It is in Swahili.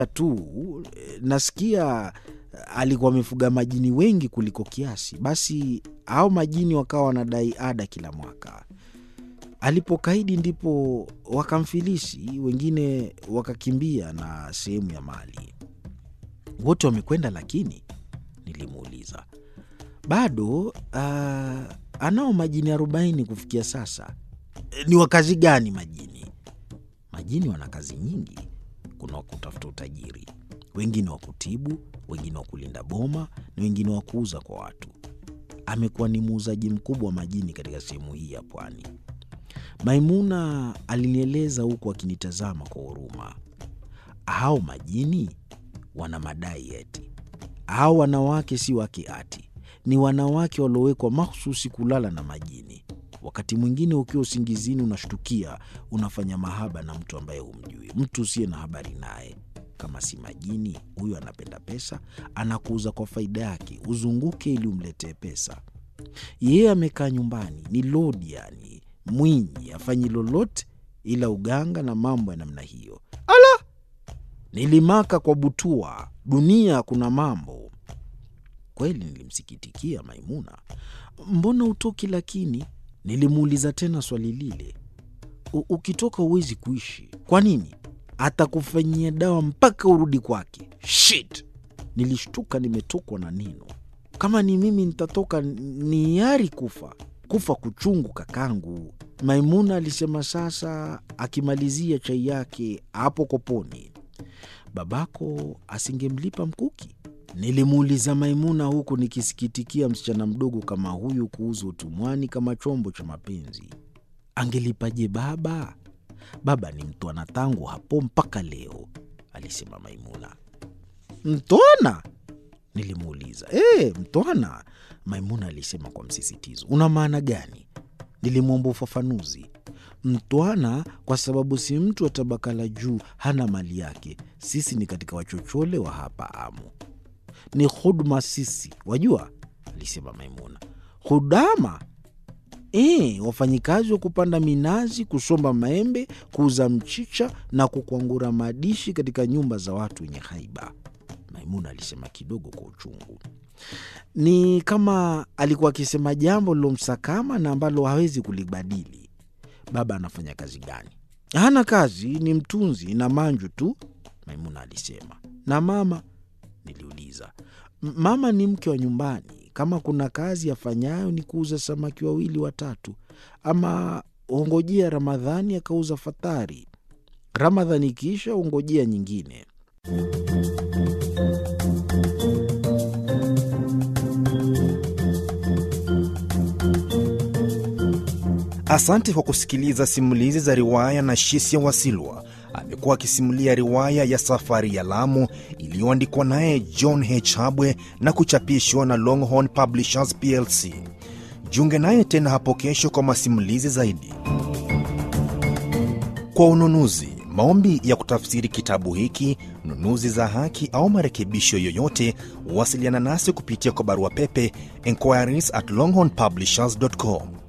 tu nasikia alikuwa amefuga majini wengi kuliko kiasi. Basi hao majini wakawa wanadai ada kila mwaka. Alipokaidi ndipo wakamfilisi, wengine wakakimbia na sehemu ya mali. Wote wamekwenda lakini? Nilimuuliza. Bado uh, anao majini arobaini kufikia sasa. Ni wa kazi gani majini? Majini wana kazi nyingi. Kuna wa kutafuta utajiri, wengine wa kutibu, wengine wa kulinda boma na wengine wa kuuza kwa watu. Amekuwa ni muuzaji mkubwa wa majini katika sehemu hii ya pwani. Maimuna alinieleza huku akinitazama kwa huruma. Hao majini wana madai eti hao wanawake si wake ati, ni wanawake waliowekwa mahususi kulala na majini. Wakati mwingine ukiwa usingizini, unashtukia unafanya mahaba na mtu ambaye humjui, mtu usiye na habari naye. Kama si majini, huyo anapenda pesa, anakuuza kwa faida yake, uzunguke ili umletee pesa. Yeye amekaa nyumbani, ni lodi, yani mwinyi, afanyi lolote ila uganga na mambo ya namna hiyo. Ala, nilimaka kwa butua, dunia kuna mambo kweli. Nilimsikitikia Maimuna. Mbona utoki lakini? Nilimuuliza tena swali lile. Ukitoka huwezi kuishi. Kwa nini? Atakufanyia dawa mpaka urudi kwake. Shit! Nilishtuka, nimetokwa na neno. Kama ni mimi nitatoka, ni yari kufa kufa kuchungu, kakangu, Maimuna alisema sasa, akimalizia chai yake hapo koponi. Babako asingemlipa mkuki? Nilimuuliza Maimuna huku nikisikitikia msichana mdogo kama huyu kuuzwa utumwani kama chombo cha mapenzi. Angelipaje baba? Baba ni mtwana tangu hapo mpaka leo, alisema Maimuna. Mtwana? Nilimuuliza. E, mtwana, Maimuna alisema kwa msisitizo. Una maana gani? Nilimwomba ufafanuzi. Mtwana kwa sababu si mtu wa tabaka la juu, hana mali yake. Sisi ni katika wachochole wa hapa Amu, ni huduma sisi, wajua, alisema Maimuna. Hudama? E, wafanyikazi wa kupanda minazi, kusomba maembe, kuuza mchicha na kukwangura madishi katika nyumba za watu wenye haiba, Maimuna alisema kidogo kwa uchungu. Ni kama alikuwa akisema jambo lilomsakama na ambalo hawezi kulibadili. Baba anafanya kazi gani? Hana kazi, ni mtunzi na manju tu, Maimuna alisema. Na mama? Niliuliza. Mama ni mke wa nyumbani. Kama kuna kazi afanyayo ni kuuza samaki wawili watatu, ama ongojea Ramadhani akauza fatari. Ramadhani ikiisha ongojea nyingine. Asante kwa kusikiliza simulizi za riwaya na Shisia Wasilwa. Amekuwa akisimulia riwaya ya Safari ya Lamu iliyoandikwa naye John H. Habwe na kuchapishwa na Longhorn Publishers plc. Jiunge naye tena hapo kesho kwa masimulizi zaidi. Kwa ununuzi, maombi ya kutafsiri kitabu hiki, nunuzi za haki au marekebisho yoyote, wasiliana nasi kupitia kwa barua pepe inquiries at longhornpublishers.com